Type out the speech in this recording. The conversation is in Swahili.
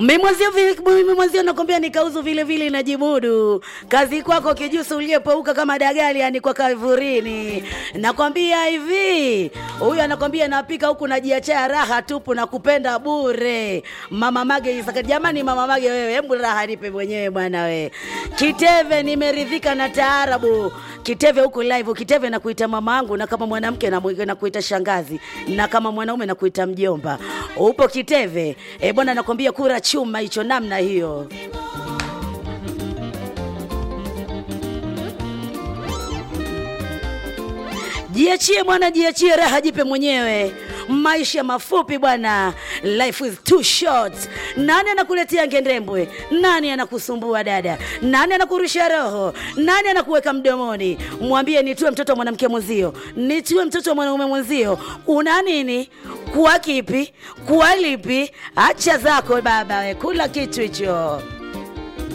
mimwazio vi- mimwazio nakwambia nikauzu vile vile najimudu kazi kwako kijusi uliyepeuka kama dagali yani kwa kavurini nakwambia hivi huyu anakwambia napika huku najiachia raha tupu na kupenda bure mama mage Isaka. jamani mama mage wewe hebu raha nipe mwenyewe bwana we kiteve nimeridhika na taarabu kiteve huku live kiteve na kuita mama yangu na kama mwanamke na na kuita shangazi na kama mwanaume na kuita mjomba upo kiteve e bwana nakwambia kura chuma hicho namna hiyo jiachie bwana jiachie raha jipe mwenyewe maisha mafupi bwana life is too short nani anakuletea ngendembwe nani anakusumbua dada nani anakurusha roho nani anakuweka mdomoni mwambie nitue mtoto wa mwanamke mwenzio nitue mtoto wa mwanaume mwenzio una nini kuwa kipi kuwa lipi acha zako baba we kula kitu hicho